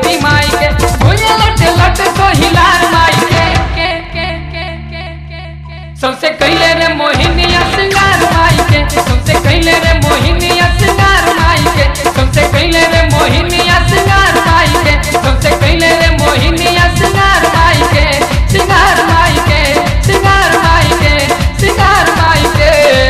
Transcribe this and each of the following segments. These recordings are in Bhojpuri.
देवी माई के भुजे लट लट तो हिलार माई के के के के के के के सबसे कैले रे मोहिनिया सिंगार माई के सबसे कैले रे मोहिनिया सिंगार माई के सबसे कैले रे मोहिनिया सिंगार माई के सबसे कैले रे मोहिनिया सिंगार माई के सिंगार माई के सिंगार माई के सिंगार माई के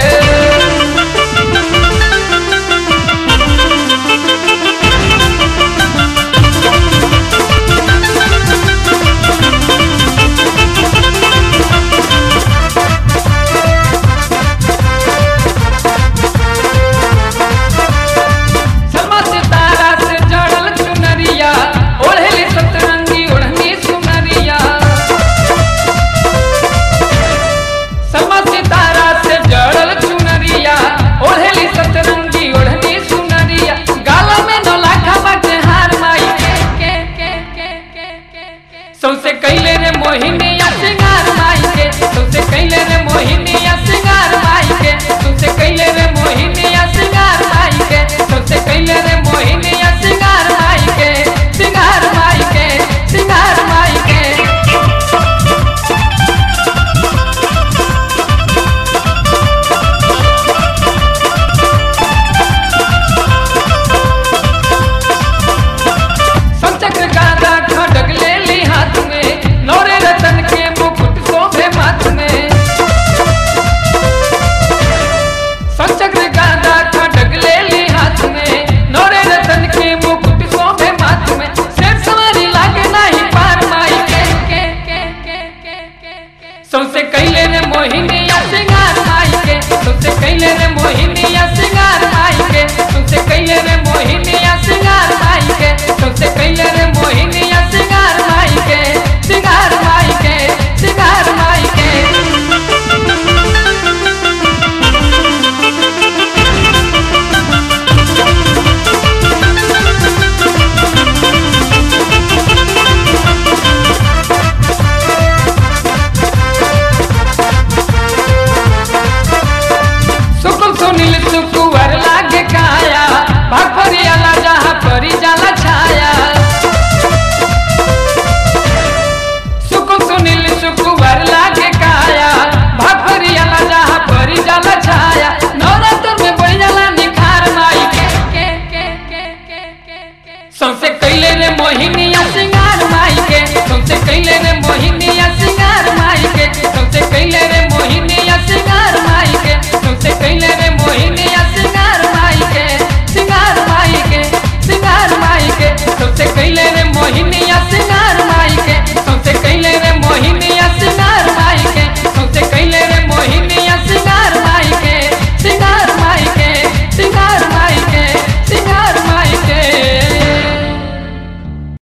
समा सितारा से जड़ल चुनरिया ओढ़ली सतरंगी ओढ़नी सुनरिया समा सितारा से जड़ल चुनरिया ओढ़ली सतरंगी ओढ़नी सुनरिया गाला में नौलाखा बाटे हार माई के के के के के के के सौसे कैले रे मोहिनिया सिंगार माई के सौसे कैले रे मोहिनिया सिंगार माई के सौसे कैले रे मोहिनिया सिंगार माई के सौसे कैले रे मोहिनिया सिंगार माई के सिंगार माई के सिंगार माई के संचक्र का